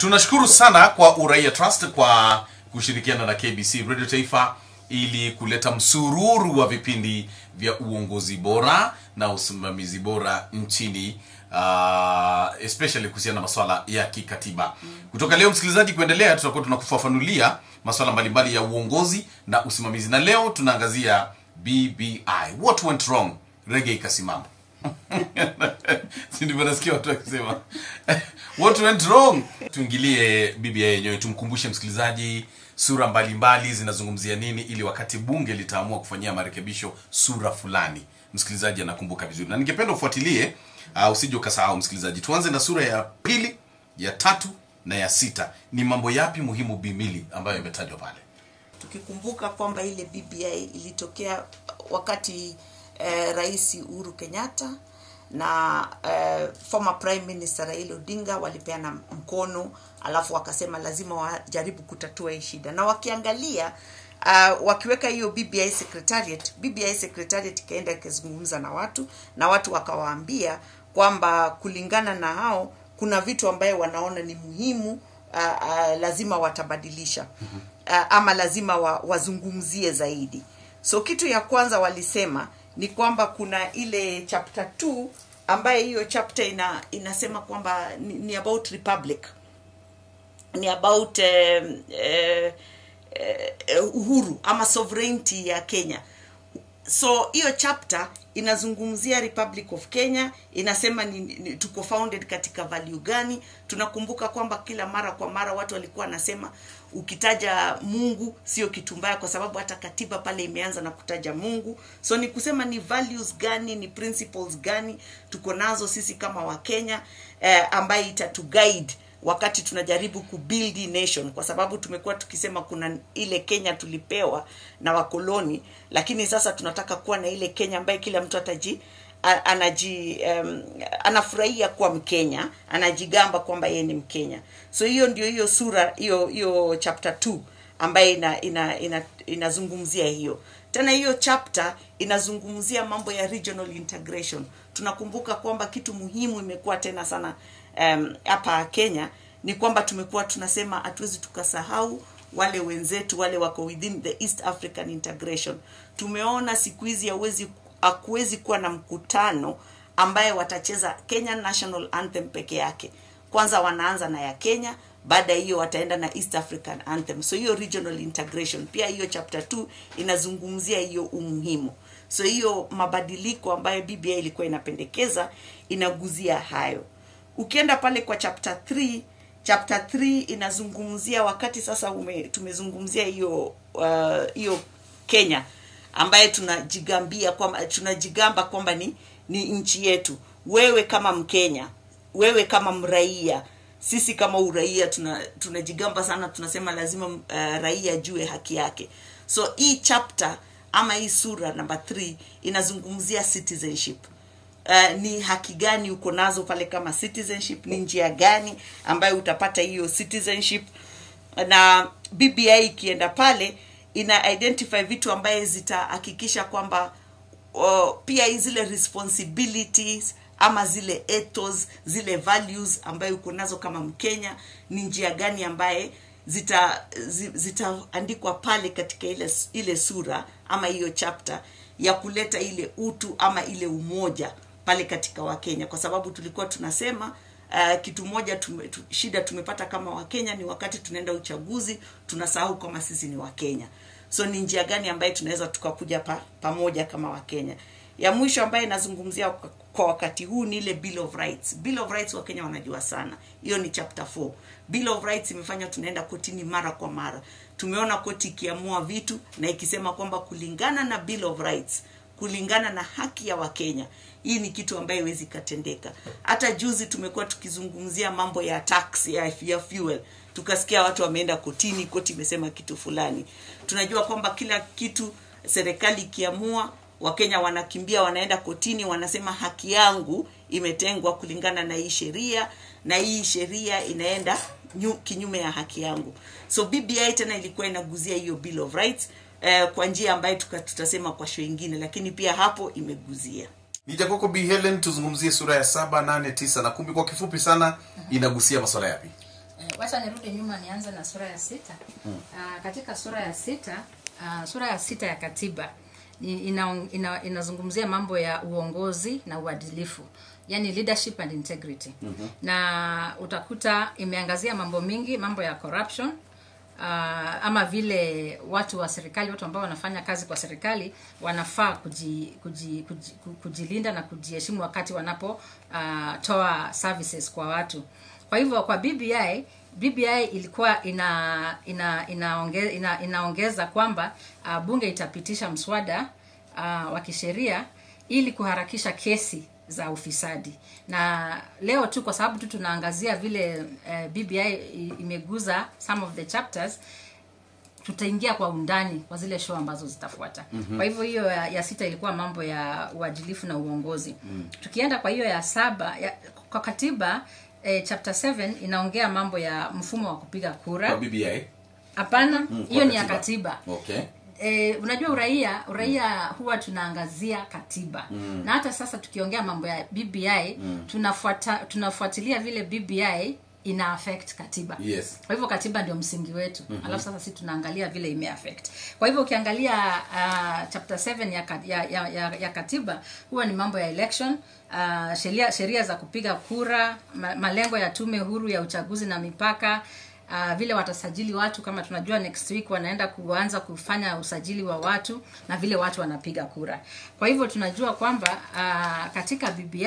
tunashukuru sana kwa uraia trust kwa kushirikiana na kbc radio taifa ili kuleta msururu wa vipindi vya uongozi bora na usimamizi bora nchini uh, especially kuhusiana na maswala ya kikatiba kutoka leo msikilizaji kuendelea tutakuwa tunakufafanulia maswala mbalimbali ya uongozi na usimamizi na leo tunaangazia bbi what went wrong rege ikasimama Si ndivyo nasikia watu wakisema what went wrong tuingilie biblia yenyewe tumkumbushe msikilizaji sura mbalimbali zinazungumzia nini ili wakati bunge litaamua kufanyia marekebisho sura fulani msikilizaji anakumbuka vizuri na ningependa ufuatilie uh, usije ukasahau msikilizaji tuanze na sura ya pili ya tatu na ya sita ni mambo yapi muhimu bimili ambayo imetajwa pale tukikumbuka kwamba ile BBI ilitokea wakati eh, rais Uhuru Kenyatta na eh, former prime minister Raila Odinga walipeana mkono, alafu wakasema lazima wajaribu kutatua hii shida, na wakiangalia uh, wakiweka hiyo BBI secretariat, BBI secretariat ikaenda ikazungumza na watu na watu wakawaambia kwamba kulingana na hao kuna vitu ambayo wanaona ni muhimu uh, uh, lazima watabadilisha uh, ama lazima wa, wazungumzie zaidi so kitu ya kwanza walisema ni kwamba kuna ile chapter 2 ambaye hiyo chapter ina inasema kwamba ni, ni about republic ni about eh, eh, eh, uhuru ama sovereignty ya kenya so hiyo chapter inazungumzia republic of kenya inasema ni, ni, tuko founded katika value gani tunakumbuka kwamba kila mara kwa mara watu walikuwa wanasema ukitaja mungu sio kitu mbaya kwa sababu hata katiba pale imeanza na kutaja mungu so ni kusema ni values gani ni principles gani tuko nazo sisi kama wakenya eh, ambaye itatuguide wakati tunajaribu kubuild hii nation kwa sababu tumekuwa tukisema kuna ile kenya tulipewa na wakoloni lakini sasa tunataka kuwa na ile kenya ambaye kila mtu ataji a- anaji um, anafurahia kuwa mkenya anajigamba kwamba yeye ni mkenya so hiyo ndio hiyo sura hiyo hiyo chapter 2 ambaye ina, ina, ina, inazungumzia hiyo tena hiyo chapter inazungumzia mambo ya regional integration tunakumbuka kwamba kitu muhimu imekuwa tena sana um, hapa kenya ni kwamba tumekuwa tunasema hatuwezi tukasahau wale wenzetu wale wako within the east african integration tumeona siku hizi hauwezi hakuwezi kuwa na mkutano ambaye watacheza kenyan national anthem peke yake kwanza wanaanza na ya kenya baada ya hiyo wataenda na east african anthem so hiyo regional integration pia hiyo chapter 2 inazungumzia hiyo umuhimu so hiyo mabadiliko ambayo bba ilikuwa inapendekeza inaguzia hayo ukienda pale kwa chapter 3 chapter 3 inazungumzia wakati sasa ume, tumezungumzia hiyo uh, hiyo kenya ambaye tunajigambia kwamba tunajigamba kwamba ni ni nchi yetu wewe kama mkenya wewe kama mraia sisi kama uraia tuna tunajigamba sana tunasema lazima uh, raia ajue haki yake so hii chapter ama hii sura namba 3 inazungumzia citizenship uh, ni haki gani uko nazo pale kama citizenship ni njia gani ambayo utapata hiyo citizenship na bbi ikienda pale ina identify vitu ambaye zitahakikisha kwamba uh, pia zile responsibilities ama zile ethos zile values ambayo uko nazo kama mkenya ni njia gani ambaye zita zi- zitaandikwa pale katika ile ile sura ama hiyo chapter ya kuleta ile utu ama ile umoja pale katika wakenya kwa sababu tulikuwa tunasema uh, kitu moja tume, tu, shida tumepata kama wakenya ni wakati tunaenda uchaguzi tunasahau kama sisi ni wakenya so ni njia gani ambaye tunaweza tukakuja pa, pamoja kama wakenya ya mwisho ambaye inazungumzia kwa- kwa wakati huu ni ile bill of rights bill of rights wakenya wanajua sana hiyo ni chapter 4 bill of rights imefanya tunaenda kotini mara kwa mara tumeona koti ikiamua vitu na ikisema kwamba kulingana na bill of rights kulingana na haki ya wakenya hii ni kitu ambayo iwezi ikatendeka hata juzi tumekuwa tukizungumzia mambo ya tax ya, ya fuel tukasikia watu wameenda kotini koti imesema kitu fulani tunajua kwamba kila kitu serikali ikiamua wakenya wanakimbia wanaenda kotini wanasema haki yangu imetengwa kulingana na hii sheria na hii sheria inaenda nyu, kinyume ya haki yangu so bbi tena ilikuwa inaguzia hiyo bill of rights eh, kwa njia ambayo tuka- tutasema kwa show ingine lakini pia hapo imeguzia nija kwako b helen tuzungumzie sura ya saba nane tisa na kumi kwa kifupi sana inagusia maswala yapi wacha nirudi nyuma nianze na sura ya sita mm. uh, katika sura ya sita uh, sura ya sita ya katiba ni- ina, ina, inazungumzia mambo ya uongozi na uadilifu yani leadership and integrity mm-hmm. na utakuta imeangazia mambo mingi mambo ya corruption uh, ama vile watu wa serikali watu ambao wanafanya kazi kwa serikali wanafaa kuji, kuji, kuji, ku- kujilinda na kujiheshimu wakati wanapotoa uh, toa services kwa watu kwa hivyo kwa bbi bbi ilikuwa ina ina inaonge, ina, inaongeza kwamba uh, bunge itapitisha mswada uh, wa kisheria ili kuharakisha kesi za ufisadi na leo tu kwa sababu tu tunaangazia vile uh, bbi i- imeguza some of the chapters tutaingia kwa undani kwa zile show ambazo zitafuata mm-hmm. kwa hivyo hiyo ya, ya sita ilikuwa mambo ya uadilifu na uongozi mm. tukienda kwa hiyo ya saba ya, kwa katiba eh, chapter 7 inaongea mambo ya mfumo wa kupiga kwa kura bbi hapana Mm, hiyo kwa ni ya katiba okay e, unajua uraia uraia huwa tunaangazia katiba mm. na hata sasa tukiongea mambo ya bbi mm. tunafuata tunafuatilia vile bbi ina affect katiba Yes. kwa hivyo katiba ndio msingi wetu mm-hmm. alafu sasa si tunaangalia vile imeaffect kwa hivyo ukiangalia uh, chapter 7 ya, ka- ya, ya, ya, ya katiba huwa ni mambo ya election uh, sheria sheria za kupiga kura ma, malengo ya tume huru ya uchaguzi na mipaka Uh, vile watasajili watu kama tunajua next week wanaenda kuanza kufanya usajili wa watu na vile watu wanapiga kura kwa hivyo tunajua kwamba uh, katika bbi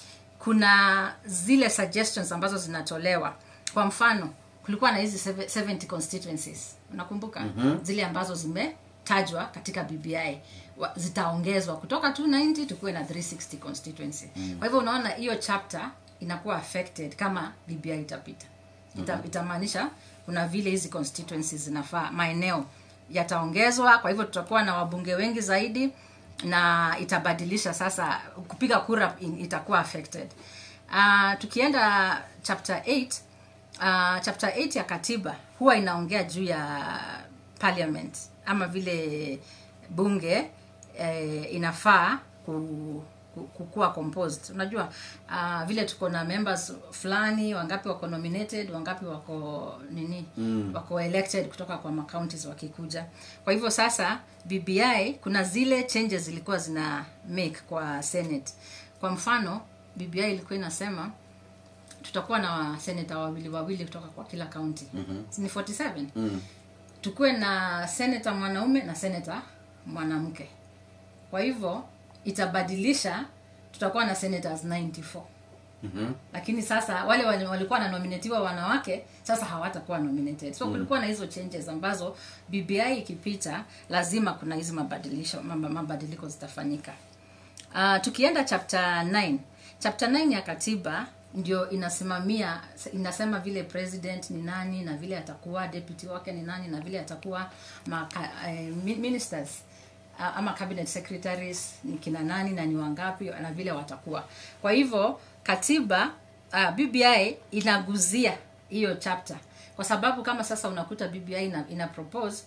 kuna zile suggestions ambazo zinatolewa kwa mfano kulikuwa na hizi seve- 70 constituencies unakumbuka mm-hmm. zile ambazo zimetajwa katika bbi Wa- zitaongezwa kutoka 290 tukuwe na 360 constituency mm. kwa hivyo unaona hiyo chapter inakuwa affected kama bbi itapita Ita, mm-hmm. itamaanisha kuna vile hizi constituencies zinafaa maeneo yataongezwa kwa hivyo tutakuwa na wabunge wengi zaidi na itabadilisha sasa kupiga kura in- itakuwa affected uh, tukienda chapter 8 uh, chapter 8 ya katiba huwa inaongea juu ya parliament ama vile bunge eh, inafaa ku, ku- kukuwa composed unajua uh, vile tuko na members fulani wangapi wako nominated wangapi wako nini mm. wako elected kutoka kwa macounties wakikuja kwa hivyo sasa bbi kuna zile changes zilikuwa zina make kwa senate kwa mfano bbi ilikuwa inasema tutakuwa na seneta wawili wawili kutoka kwa kila kaunti mm-hmm. ni 47 mm. tukuwe na seneta mwanaume na seneta mwanamke kwa hivyo itabadilisha tutakuwa na senators 94 Mhm. lakini sasa wale wale walikuwa wanominatiwa wanawake sasa hawatakuwa nominated so kulikuwa na hizo changes ambazo bbi ikipita lazima kuna hizi mabadilisho mab- mabadiliko zitafanyika uh, tukienda chapter 9 chapter 9 ya katiba ndio inasimamia inasema vile president ni nani na vile atakuwa deputy wake ni nani na vile atakuwa maka, eh, mi- ministers uh, ama cabinet secretaries ni kina nani na ni wangapi na vile watakuwa kwa hivyo katiba uh, bbi inaguzia hiyo chapter kwa sababu kama sasa unakuta bbi ina, ina propose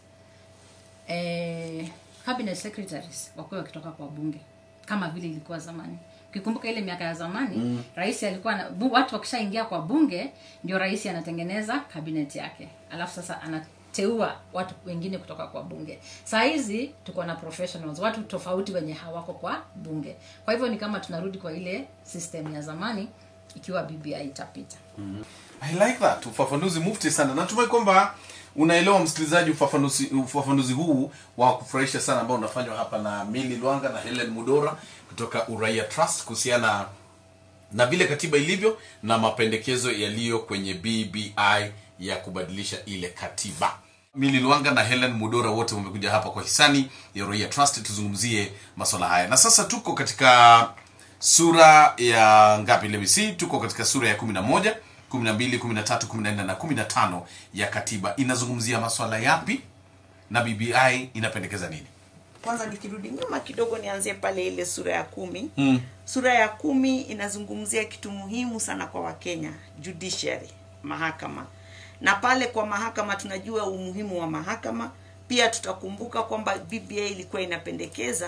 eh, cabinet secretaries wakuwe wakitoka kwa bunge kama vile ilikuwa zamani ukikumbuka ile miaka ya zamani mm. rais alikuwa na, bu, watu wakishaingia kwa bunge ndio rais anatengeneza cabinet yake alafu sasa anateua watu wengine kutoka kwa bunge saa hizi tuko na professionals watu tofauti wenye hawako kwa bunge kwa hivyo ni kama tunarudi kwa ile system ya zamani ikiwa bbi itapita I like that ufafanuzi mufti sana natumai kwamba unaelewa msikilizaji ufafanuzi, ufafanuzi huu wa kufurahisha sana ambao unafanywa hapa na mili lwanga na helen mudora kutoka uraia trust kuhusiana na vile katiba ilivyo na mapendekezo yaliyo kwenye bbi ya kubadilisha ile katiba mili lwanga na helen mudora wote wamekuja hapa kwa hisani ya uraia trust tuzungumzie maswala haya na sasa tuko katika sura ya ngapi lebisi tuko katika sura ya kumi na moja kumi na mbili kumi na tatu kumi na nne na kumi na tano ya katiba inazungumzia maswala yapi na bbi inapendekeza nini kwanza nikirudi nyuma kidogo nianzie pale ile sura ya kumi mm. sura ya kumi inazungumzia kitu muhimu sana kwa wakenya judiciary mahakama na pale kwa mahakama tunajua umuhimu wa mahakama pia tutakumbuka kwamba bba ilikuwa inapendekeza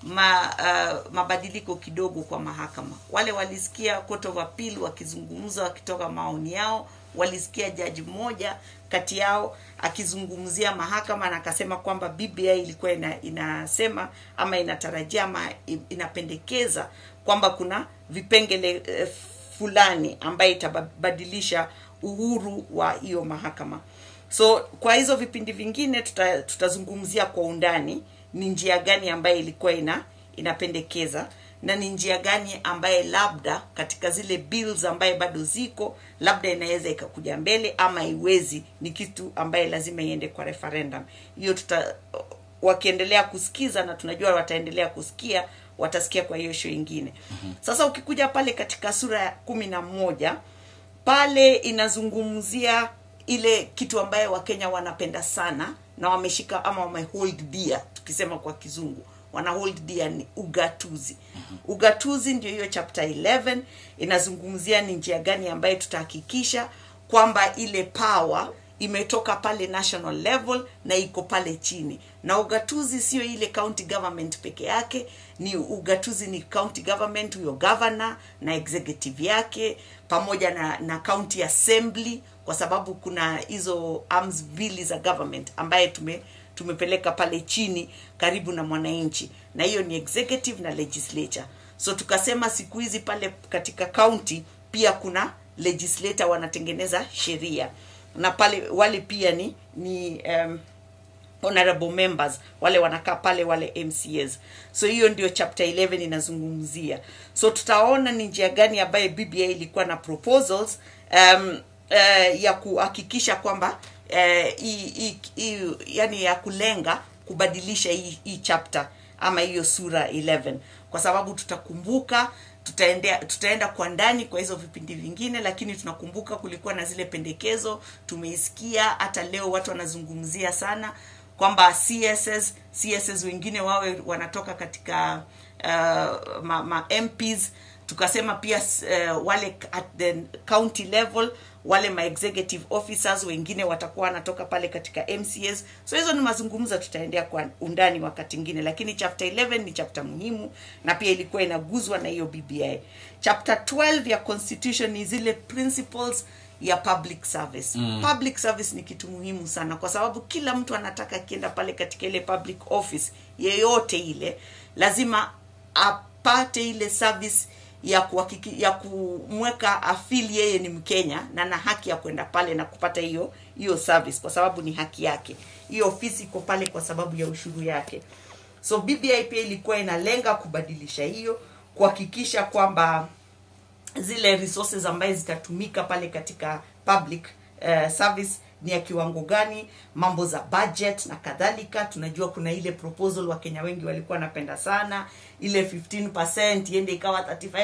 ma, uh, mabadiliko kidogo kwa mahakama wale walisikia court of appeal wakizungumza wakitoka maoni yao walisikia jaji mmoja kati yao akizungumzia mahakama na akasema kwamba bbi ilikuwa ina, inasema ama inatarajia ama i- inapendekeza kwamba kuna vipengele eh, fulani ambaye itabadilisha uhuru wa hiyo mahakama so kwa hizo vipindi vingine tuta, tutazungumzia kwa undani ni njia gani ambayo ilikuwa ina inapendekeza na ni njia gani ambaye labda katika zile bills ambaye bado ziko labda inaweza ikakuja mbele ama iwezi ni kitu ambaye lazima iende kwa referendum hiyo tuta wakiendelea kusikiza na tunajua wataendelea kusikia watasikia kwa hiyo show ingine mm-hmm. sasa ukikuja pale katika sura ya kumi na moja pale inazungumzia ile kitu ambayo wakenya wanapenda sana na wameshika ama wamehold dear tukisema kwa kizungu wana hold dear ni ugatuzi ugatuzi ndio hiyo chapter 11 inazungumzia ni njia gani ambayo tutahakikisha kwamba ile power imetoka pale national level na iko pale chini na ugatuzi sio ile county government peke yake ni ugatuzi ni county government huyo governor na executive yake pamoja na na county assembly kwa sababu kuna hizo arms mbili za government ambaye tume tumepeleka pale chini karibu na mwananchi na hiyo ni executive na legislature so tukasema siku hizi pale katika county pia kuna legislator wanatengeneza sheria na pale wale pia ni ni um, honorable members wale wanakaa pale wale mcs so hiyo ndio chapter 11 inazungumzia so tutaona ni njia gani ambaye bba ilikuwa na proposals um, uh, ya kuhakikisha kwamba uh, hii- hii- hii- yani ya kulenga kubadilisha hii, hii chapter ama hiyo sura 11 kwa sababu tutakumbuka tutaendea tutaenda kwa ndani kwa hizo vipindi vingine lakini tunakumbuka kulikuwa na zile pendekezo tumeisikia hata leo watu wanazungumzia sana kwamba css css wengine wawe wanatoka katika uh, ma, ma mps tukasema pia uh, wale at the county level wale ma executive officers wengine watakuwa wanatoka pale katika mcs so hizo ni mazungumzo tutaendea kwa undani wakati ingine lakini chapter 11 ni chapter muhimu na pia ilikuwa inaguzwa na hiyo bbi chapter 12 ya constitution ni zile principles ya public service mm. public service ni kitu muhimu sana kwa sababu kila mtu anataka akienda pale katika ile public office yeyote ile lazima apate ile service ya kuhakiki, ya kumweka afili yeye ni mkenya na na haki ya kwenda pale na kupata hiyo hiyo service kwa sababu ni haki yake hiyo ofisi iko pale kwa sababu ya ushuru yake so bbi pia ilikuwa inalenga kubadilisha hiyo kuhakikisha kwamba zile resources ambaye zitatumika pale katika public uh, service ni ya kiwango gani mambo za budget na kadhalika tunajua kuna ile proposal wakenya wengi walikuwa wanapenda sana ile 15 iende ikawa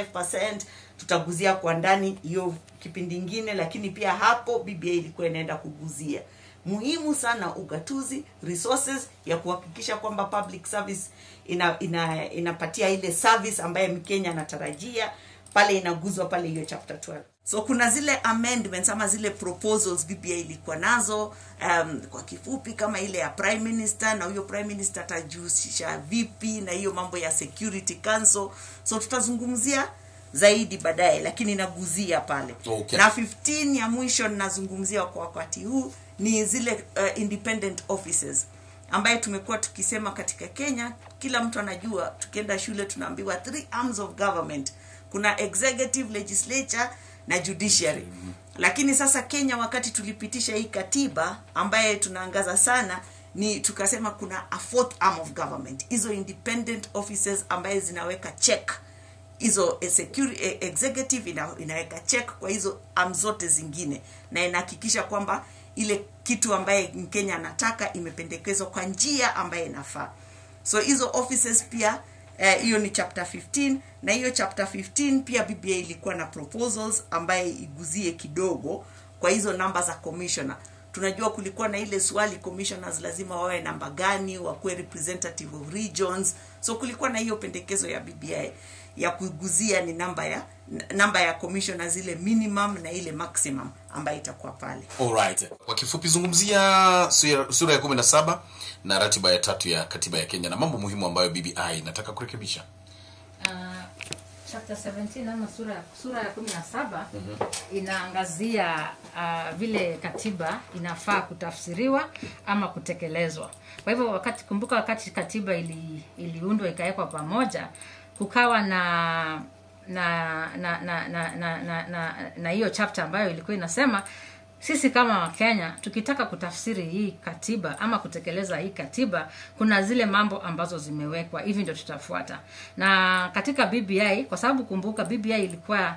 35 tutaguzia kwa ndani hiyo kipindi ingine lakini pia hapo bba ilikuwa inaenda kuguzia muhimu sana ugatuzi resources ya kuhakikisha kwamba public service ina, ina, inapatia ile service ambaye mkenya anatarajia pale inaguzwa pale hiyo chapter 12 so kuna zile amendments ama zile proposals bba ilikuwa nazo um, kwa kifupi kama ile ya prime minister na huyo prime minister atajihusisha vipi na hiyo mambo ya security council so tutazungumzia zaidi baadaye lakini naguzia pale Okay. na 15 ya mwisho ninazungumzia kwa wakati huu ni zile uh, independent offices ambaye tumekuwa tukisema katika kenya kila mtu anajua tukienda shule tunaambiwa three arms of government kuna executive legislature na judiciary lakini sasa kenya wakati tulipitisha hii katiba ambaye tunaangaza sana ni tukasema kuna a fourth arm of government hizo independent offices ambaye zinaweka check hizo eh, security, eh, executive ina, inaweka check kwa hizo am zote zingine na inahakikisha kwamba ile kitu ambaye mkenya anataka imependekezwa kwa njia ambaye inafaa so hizo offices pia eh, hiyo ni chapter 15 na hiyo chapter 15 pia bba ilikuwa na proposals ambaye iguzie kidogo kwa hizo namba za commissioner tunajua kulikuwa na ile swali commissioners lazima wawe namba gani wakuwe representative of regions so kulikuwa na hiyo pendekezo ya BBI ya kuiguzia ni namba ya namba ya commissioners ile minimum na ile maximum ambayo itakuwa pale Alright. Kwa kifupi zungumzia sura- sura ya 17 na ratiba ya tatu ya katiba ya Kenya na mambo muhimu ambayo BBI inataka kurekebisha. uh, chapter 17 ama sura sura ya 17 inaangazia uh, vile katiba inafaa kutafsiriwa ama kutekelezwa kwa hivyo wakati kumbuka wakati katiba ili, iliundwa ikawekwa pamoja kukawa na na na na na na na, na, na hiyo chapter ambayo ilikuwa inasema sisi kama wakenya tukitaka kutafsiri hii katiba ama kutekeleza hii katiba kuna zile mambo ambazo zimewekwa hivi ndio tutafuata na katika bbi kwa sababu kumbuka bbi ilikuwa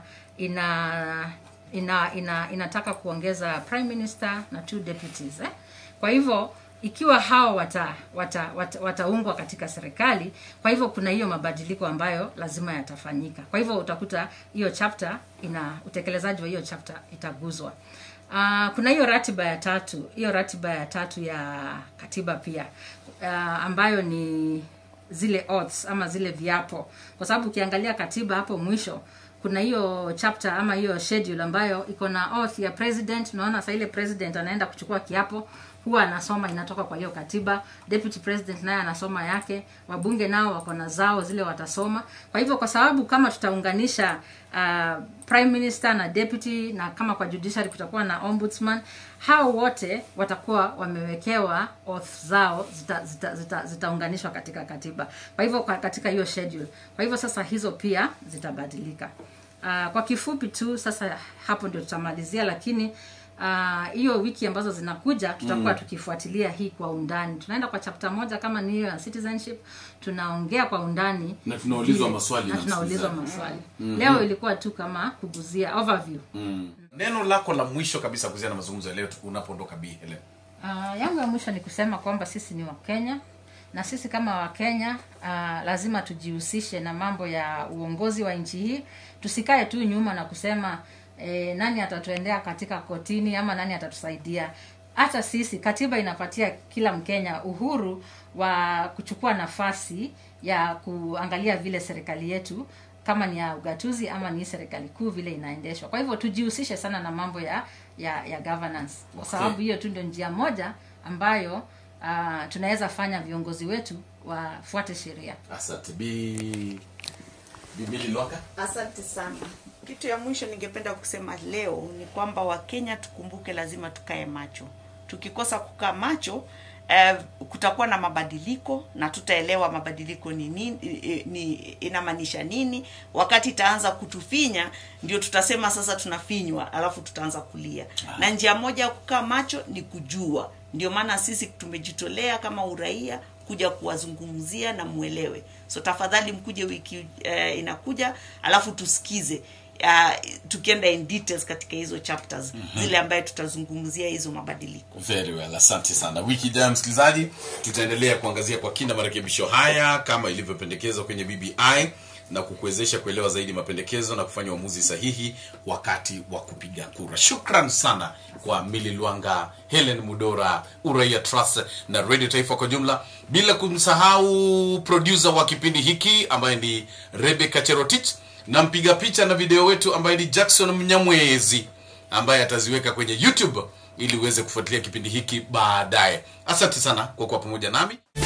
ina ina, ina inataka kuongeza prime minister na two deputies eh? kwa hivyo ikiwa hao wata wataungwa wata, wataungwa katika serikali kwa hivyo kuna hiyo mabadiliko ambayo lazima yatafanyika kwa hivyo utakuta hiyo chapter ina utekelezaji wa hiyo chapter itaguzwa Uh, kuna hiyo ratiba ya tatu hiyo ratiba ya tatu ya katiba pia uh, ambayo ni zile oaths ama zile viapo kwa sababu ukiangalia katiba hapo mwisho kuna hiyo chapter ama hiyo schedule ambayo iko na oath ya president unaona saa ile president anaenda kuchukua kiapo huwa anasoma inatoka kwa hiyo katiba deputy president naye anasoma yake wabunge nao wako na zao zile watasoma kwa hivyo kwa sababu kama tutaunganisha uh, prime minister na deputy na kama kwa judiciary kutakuwa na ombudsman hao wote watakuwa wamewekewa oath zao zitaunganishwa zita, zita, zitaunganishwa katika katiba kwa hivyo kwa- katika hiyo schedule kwa hivyo sasa hizo pia zitabadilika uh, kwa kifupi tu sasa hapo ndio tutamalizia lakini ah, hiyo uh, wiki ambazo zinakuja tutakuwa mm. tukifuatilia hii kwa undani tunaenda kwa chapter moja kama ni hiyo ya citizenship tunaongea kwa undani Na tunaulizwa vile- maswali na na tunaulizwa msikilizaji. maswali leo ilikuwa tu kama kuguzia overview Neno lako la mwisho kabisa kuhusiana na mazungumzo ya leo unapoondoka Bi Helen. Uh, yangu ya mwisho ni kusema kwamba sisi ni wakenya na sisi kama wakenya uh, lazima tujihusishe na mambo ya uongozi wa nchi hii tusikae tu nyuma na kusema eh, nani atatuendea katika kotini ama nani atatusaidia hata sisi katiba inapatia kila mkenya uhuru wa kuchukua nafasi ya kuangalia vile serikali yetu kama ni ya ugatuzi ama ni serikali kuu vile inaendeshwa kwa hivyo tujihusishe sana na mambo ya ya, ya governance kwa Okay. sababu hiyo tu ndio njia moja ambayo uh, tunaweza fanya viongozi wetu wafuate sheria Asante Bi Bi Milly Lwaka. asante sana kitu ya mwisho ningependa kusema leo ni kwamba wakenya tukumbuke lazima tukae macho tukikosa kukaa macho eh, kutakuwa na mabadiliko na tutaelewa mabadiliko ni nini eh, ni inamaanisha nini wakati itaanza kutufinya ndio tutasema sasa tunafinywa alafu tutaanza kulia na njia moja ya kukaa macho ni kujua ndio maana sisi tumejitolea kama uraia kuja kuwazungumzia na mwelewe so tafadhali mkuje wiki eh, inakuja alafu tusikize uh, tukienda in details katika hizo chapters mm-hmm. zile ambaye tutazungumzia hizo mabadiliko Very well, asante sana. Wiki ijayo msikilizaji, tutaendelea kuangazia kwa kina marekebisho haya kama ilivyopendekezwa kwenye BBI na kukuwezesha kuelewa zaidi mapendekezo na kufanya uamuzi sahihi wakati wa kupiga kura. Shukran sana kwa Mili Lwanga, Helen Mudora, Uraia Trust na Radio Taifa kwa jumla, bila kumsahau producer wa kipindi hiki ambaye ni Rebecca Cherotich na mpiga picha na video wetu ambaye ni Jackson Mnyamwezi ambaye ataziweka kwenye youtube ili uweze kufuatilia kipindi hiki baadaye asante sana kwa kuwa pamoja nami